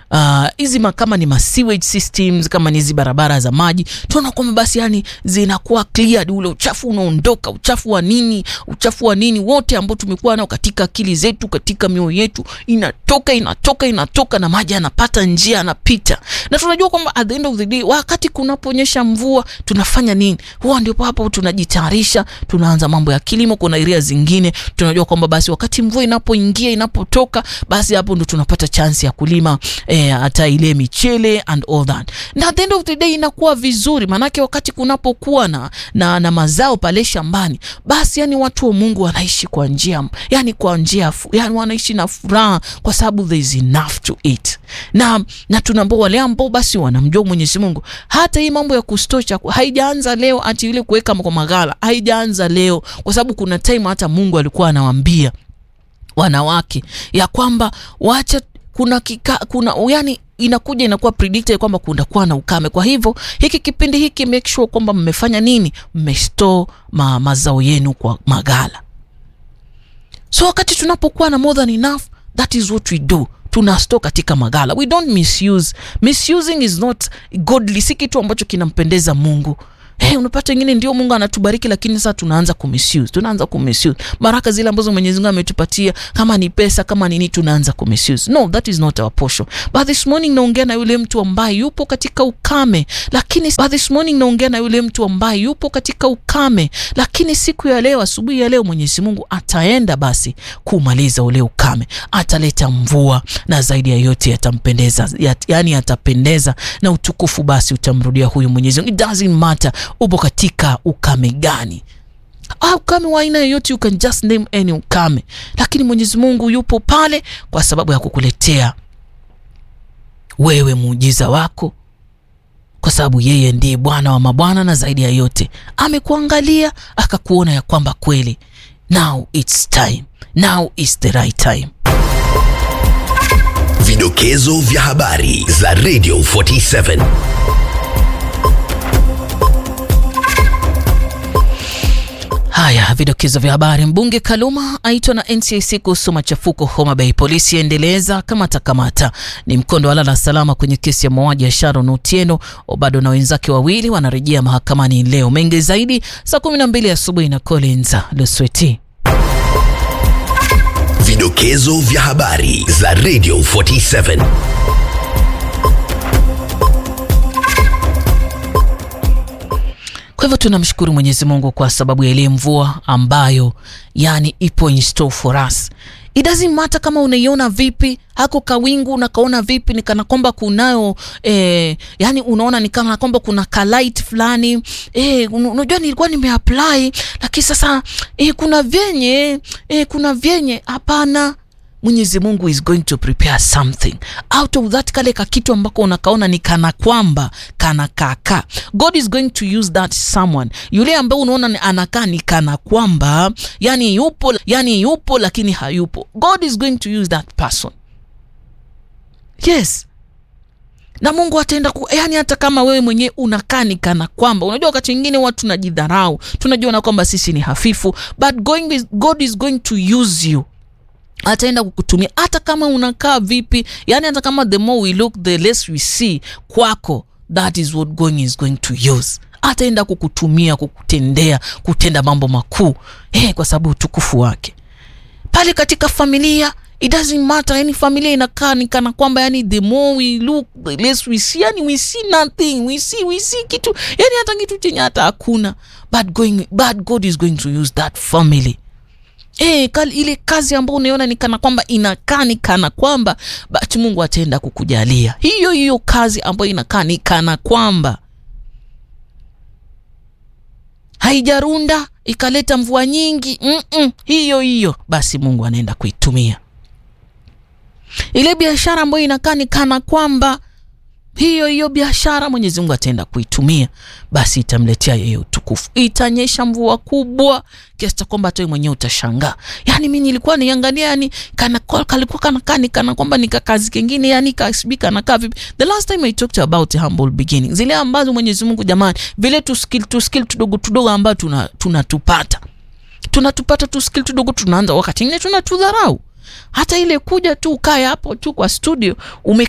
hizi uh, kama ni ma sewage systems, kama ni hizi barabara za maji, tunaona kwamba basi yani zinakuwa cleared, ule uchafu unaondoka, uchafu wa nini, uchafu wa nini wote ambao tumekuwa nao katika akili zetu, katika mioyo yetu, inatoka inatoka inatoka, na maji yanapata njia, yanapita. Na tunajua kwamba at the end of the day, wakati kunaponyesha mvua tunafanya nini? Huwa ndio hapo tunajitayarisha, tunaanza mambo ya kilimo. Kuna area zingine tunajua kwamba basi wakati mvua inapoingia inapotoka, basi hapo ndo tunapata chance ya kulima eh, hata ile michele and all that, na at the end of the day inakuwa vizuri, maanake wakati kunapokuwa na, na, na mazao pale shambani, basi yani watu wa Mungu wanaishi kwa njia yani kwa njia yani wanaishi na furaha kwa sababu there is enough to eat, na na tunaambia wale ambao basi wanamjua Mwenyezi Mungu, hata hii mambo ya kustocha haijaanza leo, ati ile kuweka kwa magala haijaanza leo, kwa sababu kuna time hata Mungu alikuwa anawaambia wanawake ya kwamba wacha kuna kika, kuna yani inakuja inakuwa predicted kwamba kunakuwa na ukame. Kwa hivyo hiki kipindi hiki make sure kwamba mmefanya nini, mmestore ma, mazao yenu kwa magala. So wakati tunapokuwa na more than enough, that is what we do tuna store katika magala. We don't misuse. Misusing is not godly, si kitu ambacho kinampendeza Mungu. Hey, unapata wengine ndio Mungu anatubariki lakini sasa tunaanza kumisuse. Tunaanza kumisuse. Baraka zile ambazo Mwenyezi Mungu ametupatia kama ni pesa kama nini tunaanza kumisuse. No, that is not our portion. But this morning naongea na yule mtu ambaye yupo katika ukame, lakini but this morning naongea na yule mtu ambaye yupo katika ukame, lakini siku ya leo, asubuhi ya leo Mwenyezi Mungu ataenda basi kumaliza ule ukame. Ataleta mvua na zaidi ya yote yatampendeza. Yat, yani atapendeza na utukufu basi utamrudia huyu Mwenyezi Mungu. It doesn't matter upo katika ukame gani? Ah, ukame wa aina yoyote, you can just name any ukame, lakini Mwenyezi Mungu yupo pale kwa sababu ya kukuletea wewe muujiza wako, kwa sababu yeye ndiye Bwana wa mabwana, na zaidi ya yote amekuangalia akakuona ya kwamba kweli, now it's time, now is the right time. Vidokezo vya habari za Radio 47 Haya, vidokezo vya habari. Mbunge Kaluma aitwa na NCIC kuhusu machafuko Homa Bay. Polisi yaendeleza kamata kamata. Ni mkondo wa lala salama kwenye kesi ya mauaji ya Sharon Otieno. Obado na wenzake wawili wanarejea mahakamani leo. Mengi zaidi saa 12 asubuhi na Collins Lusweti. Vidokezo vya habari za Radio 47 Kwa hivyo tunamshukuru Mwenyezi Mungu kwa sababu ya ile mvua ambayo yani ipo in store for us. It doesn't matter kama unaiona vipi, hako kawingu unakaona vipi, ni kana kwamba kunayo eh, yani unaona ni kama kwamba kuna kalight fulani eh, unajua nilikuwa nimeapply lakini sasa eh, kuna vyenye eh, kuna vyenye hapana. Mwenyezi Mungu is going to prepare something out of that, kale ka kitu ambako unakaona ni kana kwamba kana kaka. God is going to use that someone, yule ambaye unaona anakaa ni kana kwamba yani yupo, yani yupo lakini hayupo. God is going to use that person, yes na Mungu ataenda ku, yani hata kama wewe mwenyewe unakaa ni kana kwamba unajua, wakati mwingine watu tunajidharau, tunajiona kwamba sisi ni hafifu, but going with, God is going to use you ataenda kukutumia hata kama unakaa vipi, yani hata kama the more we look the less we see kwako, that is what God is going to use. Ataenda kukutumia kukutendea, kutenda mambo makuu eh, kwa sababu utukufu wake. Pale katika familia it doesn't matter, yani familia inakaa ni kana kwamba yani the more we look the less we see, yani we see nothing, we see we see kitu yani hata kitu chenye hata hakuna, but going but God is going to use that family E, ile kazi ambayo unaona ni kana kwamba inakaa ni kana kwamba basi Mungu ataenda kukujalia hiyo hiyo kazi ambayo inakaa ni kana kwamba haijarunda ikaleta mvua nyingi mm -mm, hiyo hiyo basi Mungu anaenda kuitumia. Ile biashara ambayo inakaa ni kana kwamba hiyo hiyo biashara Mwenyezi Mungu ataenda kuitumia, basi itamletea yeye utukufu. Itanyesha mvua kubwa kiasi cha kwamba hata wewe mwenyewe utashangaa. Yani mimi nilikuwa niangalia, yani kana kalikuwa kana kani kana kwamba nika kazi kingine, yani kasibika na vipi. The last time I talked about humble beginning, zile ambazo Mwenyezi Mungu jamani, vile tu skill tu skill tudogo tudogo ambazo tuna tunatupata tunatupata tu skill tudogo, tunaanza wakati mwingine tunatudharau hata ile kuja tu ukae hapo tu kwa studio ume